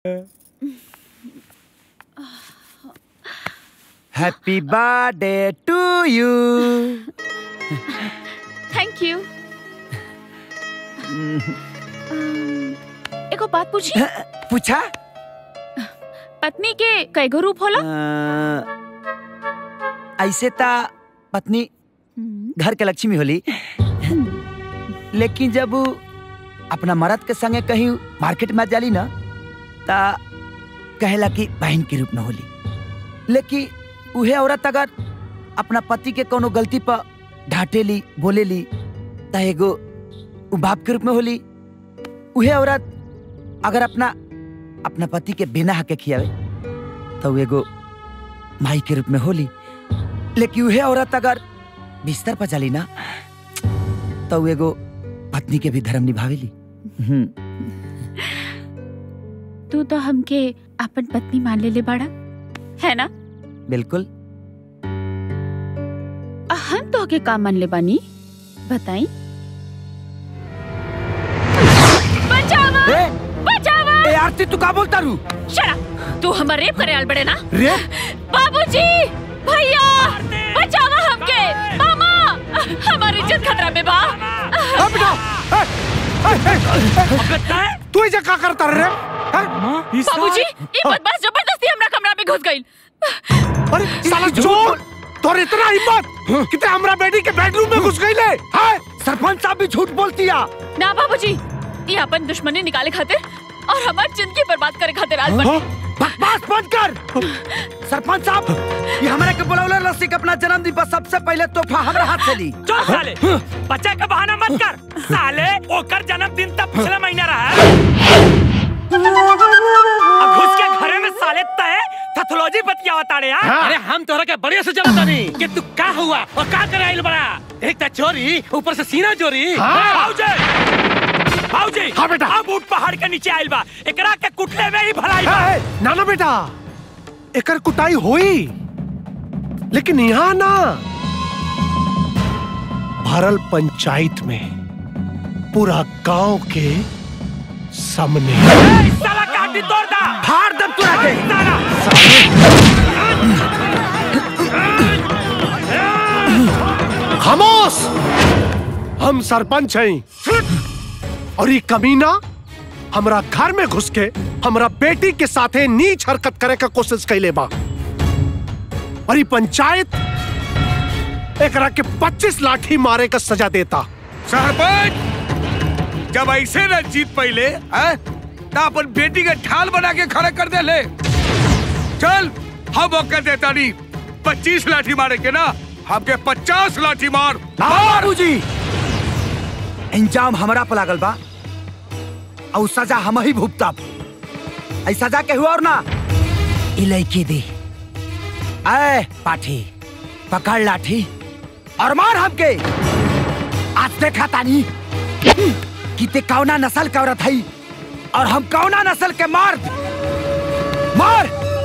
Happy birthday to you thank you एगो बात पूछी पूछा पत्नी के कैगो रूप होला अ, ऐसे ता पत्नी घर के लक्ष्मी होली लेकिन जब उ अपना मर्द के संगे कहीं मार्केट में जाली ना ता कहेला कि बहन के रूप में होली लेकिन उहे औरत अगर अपना पति के कोनो गलती पर डांटेली बोलेली ता एगो उ बाप के रूप में होली उहे औरत अगर अपना अपना पति के बिना हक के खियावे तो उ एगो माई के रूप में होली लेकिन उहे औरत अगर बिस्तर पर चली ना तो उ एगो पत्नी के भी धर्म निभावेली हम्म, तू तो हमके अपन पत्नी मान ले ले बाड़ा है ना बिल्कुल आ, हम तो के का मान ले बानी बताई बचावा ए, बचावा ए आरती तू का बोलता रू शरा तू हमर रेप करे आल बड़े ना रे बाबूजी भैया बचावा हमके मामा हमारी इज्जत खतरा में बा अब बेटा ए, ए, ए, ए, तू ऐसे का करता रे हैं? बाबूजी ये बदमाश जबरदस्ती हमरा कमरा में घुस गई अरे साला चोर तोर इतना हिम्मत कि ते हमरा बेटी के बेडरूम में घुस गई ले हैं? सरपंच साहब भी झूठ बोलती है ना बाबूजी ये अपन दुश्मनी निकाले खातिर और हमारी जिंदगी बर्बाद करे खातिर आज बने बकवास बंद कर सरपंच साहब ये हमारे के बुलावले रस्सी के अपना जन्मदिन पर सबसे पहले तोहफा हमरा हाथ से ली चल साले बच्चा का बहाना मत कर साले ओकर जन्मदिन तब पिछला महीना रहा है अब घुस के घरे में साले तय पैथोलॉजी बतिया ताड़े यार अरे हम तोहरा के बढ़िया से जानता नहीं कि तू का हुआ और का करे आइल बड़ा एक ता चोरी ऊपर से सीना चोरी भाऊजी भाऊजी हाँ बेटा। अब ऊट पहाड़ के नीचे आइल बा एकरा के कुटले में ही भलाई बा ए, ए, ना ना बेटा एकर कुटाई होई लेकिन यहाँ ना भरल पंचायत में पूरा गांव के सामने ए, साला काटी तोड़ दा फाड़ दम तू आके साला खामोश हम सरपंच हैं और ये कमीना हमरा घर में घुस के हमरा बेटी के साथे नीच हरकत करे का कोशिश कैले बा और ये पंचायत एकरा के 25 लाठी मारे का सजा देता सरपंच जब ऐसे न जीत पहले हैं, तो अपन बेटी के ठाल बना के खड़ा कर दे ले चल हम मौका देता नहीं पच्चीस लाठी मारे के ना हमके पचास लाठी मार बाबूजी इंजाम हमरा पर लागल बा और सजा हम ही भुगतब ऐ सजा के हुआ और ना इलाइके दे ऐ पाठी पकड़ लाठी और मार हमके आज देखा तानी कि ते कौना नस्ल का औरत है और हम कौना नस्ल के मर्द मार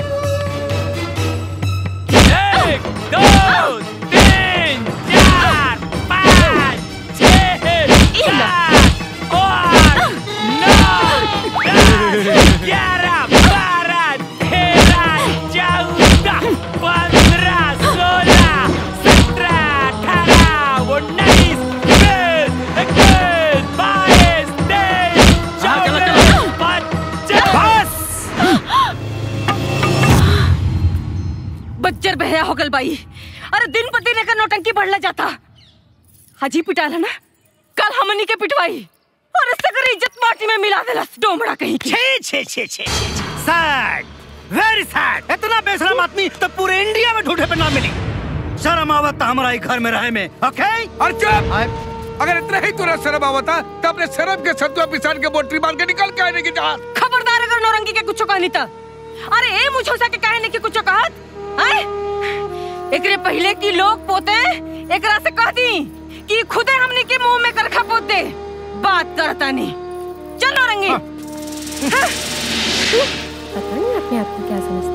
एक दो तीन चार पाँच छः सात आठ नौ दस ग्यारह बारह तेरह चौदह पंद्रह सोलह सत्रह अठारह उन्नीस बीस इक्कीस बाईस तेईस चौबीस पच्चीस बस बच्चर बहया हो गल बाई अरे दिन पर दिन एकर नौटंकी बढ़ला जाता हाजी पिटाला ना कल हमनी के पिटवाई और इससे कर इज्जत माटी में मिला देलस डोमड़ा कहीं की छे छे छे छे सैड वेरी सैड इतना बेशरम आदमी तो पूरे इंडिया में ढूंढे पे ना मिली शर्म आवत तो हमारा ही घर में रहे में ओके और चुप अगर इतना ही तुरंत शर्म आवता तो अपने शर्म के सत्वा पिसान के बोटरी मार के निकल के आने की जहाज खबरदार अगर नौरंगी के कुछ कहनी त अरे ए मुझोसा के कहने की कुछ कहत आए एकरे पहले की लोग पोते एकरा से कह दी कि खुदे हमने के मुंह में करखा पोत दे बात करता नहीं चल नौरंगी हाँ। पता नहीं अपने आप को क्या समझता